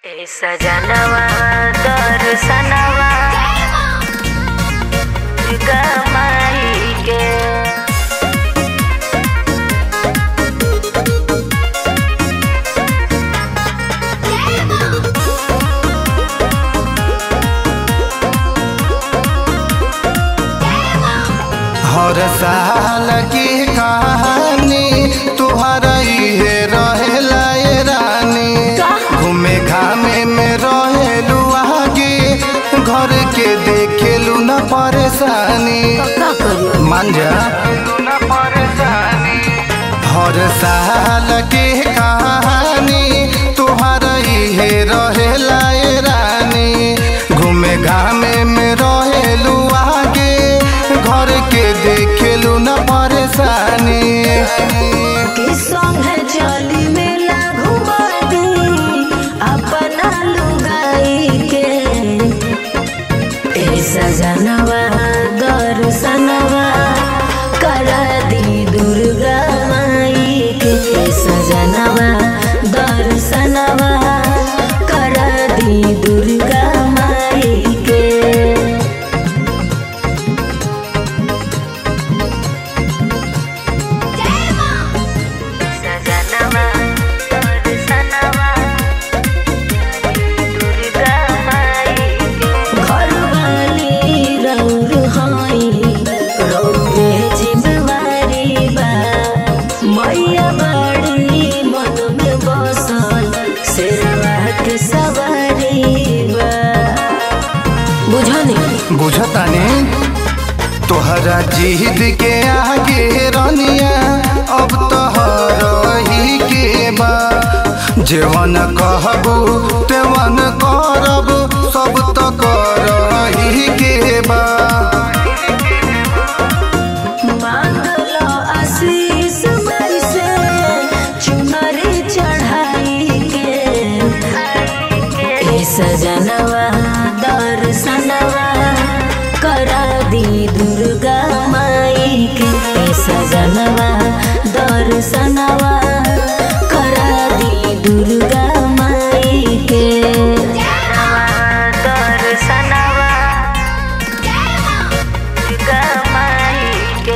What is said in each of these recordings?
ए सजनवा दर्शनवा गमाई के हर साल की कहानी तुहरा इहे रहेला ए रानी घूमे घामे में रहेलू आगे घर के देखेलू न परेशानी का करियो मान जा न परेशानी हर साल के कहानी तुहरा इहे रहेला ए रानी घूमे घामे में रहेलू आगे घर के देखेलू न परेशानी कि संगे चली मेला घुमा दी अपना लुगाई के ए सजनवा दर्शनवा करा दी दुर्गा माई के ए सजनवा दर्शनवा करा दी दुर्गा माई के सजनवा दर्शनवा दुर्गा माई के घरवाली रौर हाई रौरे जिम्मेवारी बा मैया बड़ी मन में बसल शेरवा के सवारी बा बुझनी बुझतानी तोहरा जिद के आगे रनिया अब तोहर ही के बा जेवन कहबू तेवन करब सब तो कर ही के बा मांगलो आशीष माई से चुनरी चढ़ाई के ए सजनवा दर्शनवा करा दी दुर्गा माई के ए सजनवा दर्शनवा करा दी दुर्गा माई के दर्शनवा दुर्गा माई के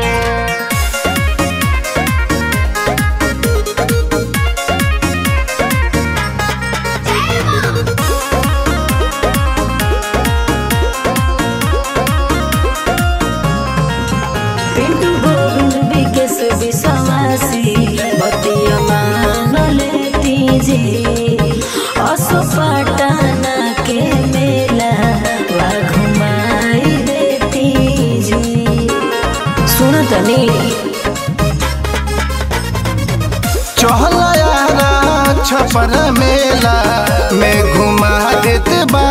पिंटू गोविंद विकेश विश्वासी बतिया मान लेती जी असो पटना के मेला वा घुमाई देती जी सुन तनी चहला यारा छपर मेला में घुमा देते बा